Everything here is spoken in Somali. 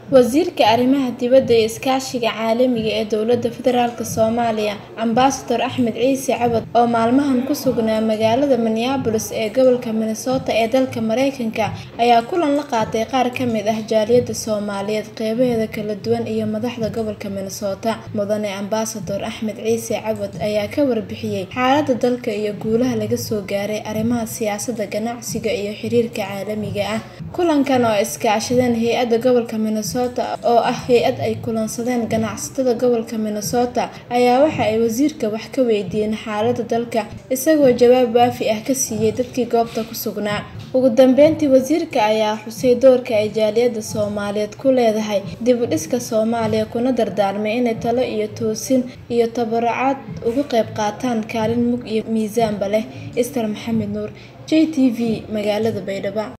Wasiirka Arrimaha Dibadda iyo Iskaashiga Caalamiga ah ee Dowladda Federaalk Soomaaliya, Ambassador Axmed Ciise Cawad, oo maalmahan ku sugnaa magaalada Minneapolis ee gobolka Minnesota ee dalka Mareykanka, ayaa kulan la qaatay qaar ka mid ah jaaliyadda Soomaaliyeed qeybaheeda kala duwan iyo madaxda gobolka Minnesota. Mudane Ambassador Axmed Ciise Cawad ayaa ka warbixiyay xaaladda dalka iyo guulaha laga soo gaaray arrimaha siyaasadda, ganacsiga iyo xiriirka caalamiga ah. Kulankan oo ay iska kaashadeen hay'adda gobolka Minnesota oo ah hay'ad ay kulansadeen ganacsatada gobolka Minnesota, ayaa waxa ay wasiirka wax ka weydiiyeen xaaladda dalka, isagoo jawaab waafi ah ka siiyay dadkii goobta ku sugnaa. Ugu dambeyntii, wasiirka ayaa xusay doorka ay jaaliyadda Soomaaliyeed ku leedahay dib u dhiska Soomaaliya, kuna dardaarmay inay talo iyo toosin iyo tabarucaad uga qayb qaataan kaalin mug iyo miisaanba leh. Esther Maxamed Nuur, JTV, magaalada Baydhabo.